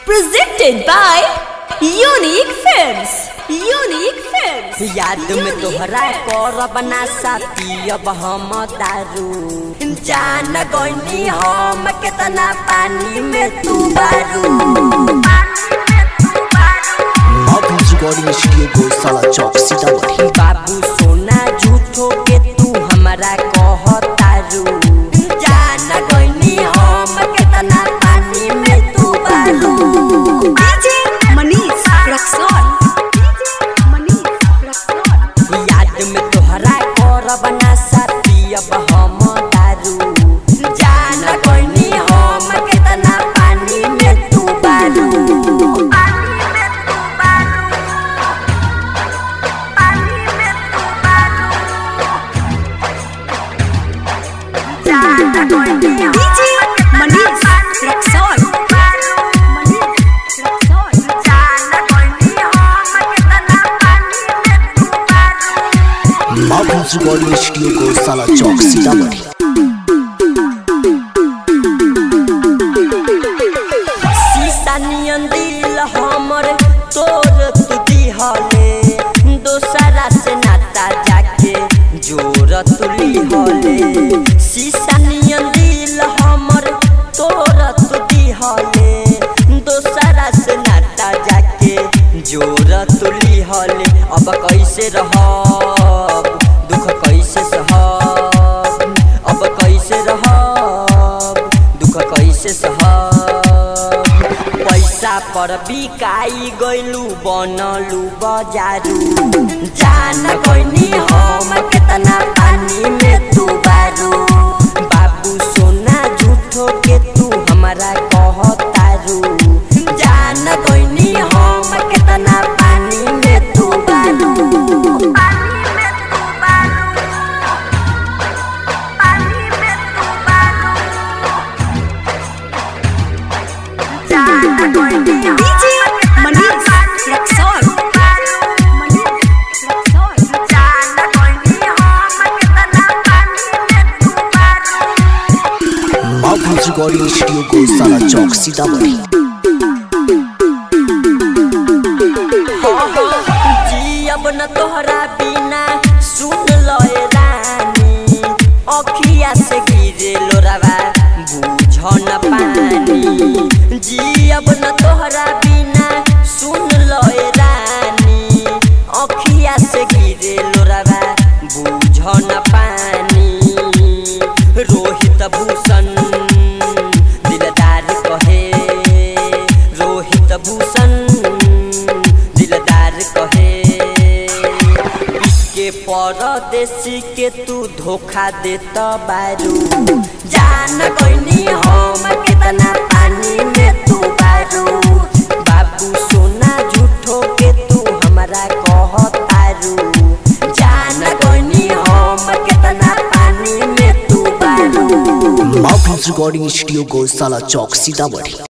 Presented by Unique Films. Unique Films. याद में तोहरा करब ना साथी अब हम दारू जान गईनी हम केतना पानी में तू बारू Mouth Recording Studio Gosala Chowk Sitamarhi बाबू सोना झूठो के तू हमरा कहतारू जान गईनी हम केतना पानी में तू बारू DJ Manish Raxon. DJ Manish Raxon. याद में तोहरा करब ना साथी अब हम दारू जान गईनी हम केतना पानी में तू बारू DJ Manish Raxon. Manish Raxon. Mouth Recording Studio Gosala Chowk Sitamarhi शीशा नियन दिल हमर तोर तू दिहले दोसरा से नाता जाके जोर तुली हले शीशा नियन दिल हमर तोर तू दिहले दोसरा से नाता जाके जोर तुली हले अब कैसे रहब दुख कैसे सहब अब कैसे रहब दुख कैसे सहब पैसा पर बिकाई गइलू बनलू बजारू जान गइनी हम केतना पानी में तू बारू बाबू सोना झूठो के तू हमरा कहतारू जान गइनी हम केतना पानी में तू बारू DJ Manish Raxon. Manish Raxon. Mouth Recording Studio Gosala Chowk Sitamarhi जियब न तोहरा बिना सुन लए रानी अखिया से गिरे लोरावा बुझ न पानी जियब न तोहरा बिना सुन लए रानी अखिया से गिरे लोरावा बुझ न पानी रोहित भूषण दिलदार कहे रोहित भूषण दिलदार कहे के परदेसी के तू धोखा देत बारू जान गइनी हम केतना पानी में तू बारू बाबू सोना झूठो के तू हमरा कहतारू जान गइनी हम केतना पानी में तू बारू Mouth Recording Studio Gosala Chowk Sitamarhi